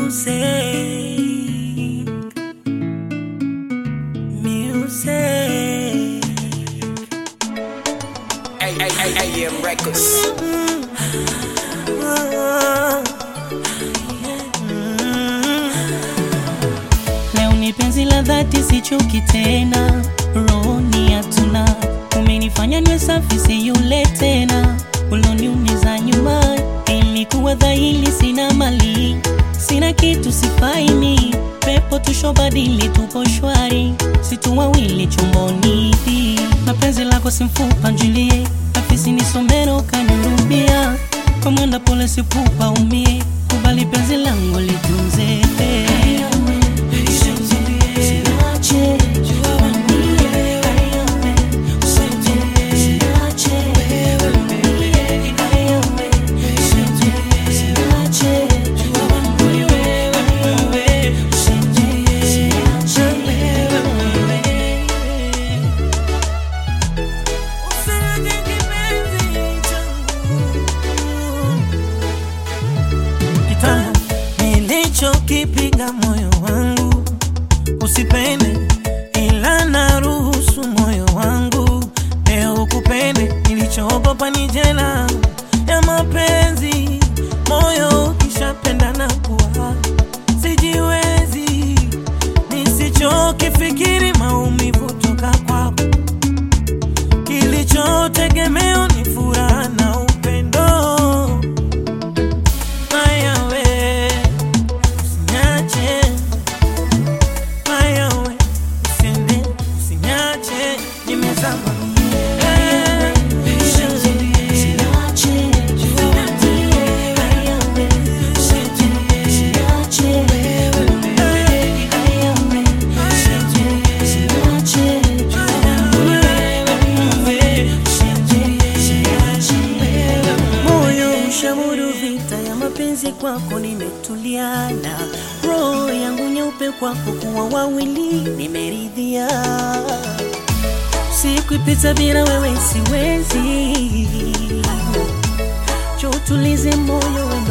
Music. Music. AM Records. Leo ni penzi la dhati, sichoki tena, rohoni hatuna. Umenifanya niwe safi, si yule tena uloniumiza nyuma. Ilikuwa dhahiri, sina mali, sina kitu, sifaini. Pepo tushobadili, tupo shwari, situ wawili chomboni. Na penzi lako simfupa, njilie afisi nisomero, kanirubia kwa mwenda pole, sipupa umie, kubali penzi langu litunze kitambo nilichokipiga moyo wangu usipende, ila naruhusu moyo wangu leo kupende. Nilichoogopa ni jela ya mapenzi, moyo ukishapenda na kuwa sijiwezi, nisichokifikiri maumivu toka kwako, kilichotegemeo ni furaha na upendo. Maya we, usiniache. Maya we, usiende, usiniache. Nimezama moyo ushauri vita ya mapenzi kwako, nimetuliana roho yangu nyeupe kwako, kuwa wawili nimeridhia. Siku ipita bila wewe siwezi, chotulize moyo wende